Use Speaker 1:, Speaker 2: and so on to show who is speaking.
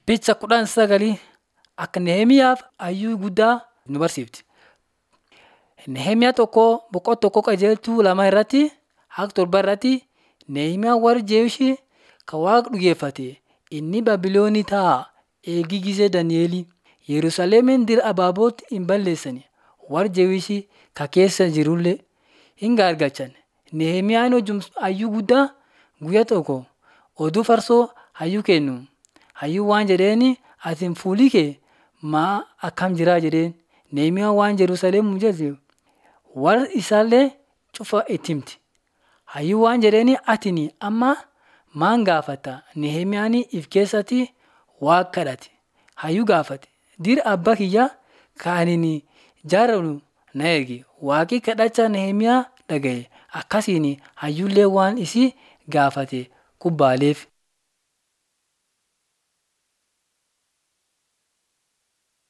Speaker 1: Picha kudhan sagalii akka Nehemiyaaf hayyuu guddaa nu barsiifti. Nehemiyaa tokko boqonnaa tokko qajeeltuu lama irratti hanga torba irratti Nehemiyaan warri Jeewushii kan Waaqa dhugeeffate inni Baabiloonii taa'aa eegii gisee Dani'elii Yerusaalemin dira abaabootti hin balleessine warri Jeewushii ka keessa jirullee hin gaargalchan. Nehemiyaan hayyuu guddaa guyyaa tokko oduu farsoo hayyuu kennu. Hayyuun waan jedheeni ati fuulli kee maa akkam jira jedheen. Nehemiyaan waan Yerusaalem jedhe warra isaallee cufa itti himti. Hayyuun waan jedheeni atini amma maan gaafata? Nehemiyaan if keessatti Waaqa kadhate. Hayyuu gaafate dira abbaa kiyyaa kan ani jaaladhu na ergi. Waaqi kadhachaa Nehemiyaa dhagaye. Akkasiin hayyuullee waan isii gaafate kubbaaleef.